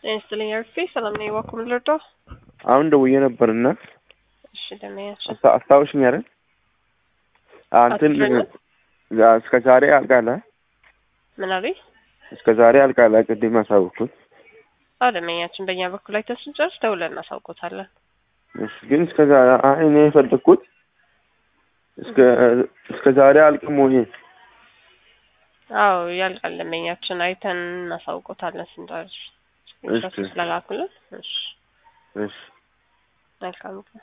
ጤና ይስጥልኝ አርፌ ሰላም ነኝ። እባክዎ ምን ልርዳው? አሁን ደውዬ ነበርና እሺ ደህና አስታ- አስታውሽኝ አይደል? አንተን አትፍረኝም? እስከ ዛሬ አልቃለ ምን አሉኝ? እስከ ዛሬ አልቃለ ቅድም አሳውኩት። አደመኛችን በእኛ በኩል ላይ ስንጨርስ ደውለን እናሳውቆታለን። እሺ ግን እስከ ዛሬ አይ እኔ የፈለግኩት እስከ እስከ ዛሬ አልቅም ወይ አዎ ያልቃል። ደንበኛችን አይተን እናሳውቆታለን ስንጨርስ እሺ። ስለላኩልን። እሺ እሺ መልካም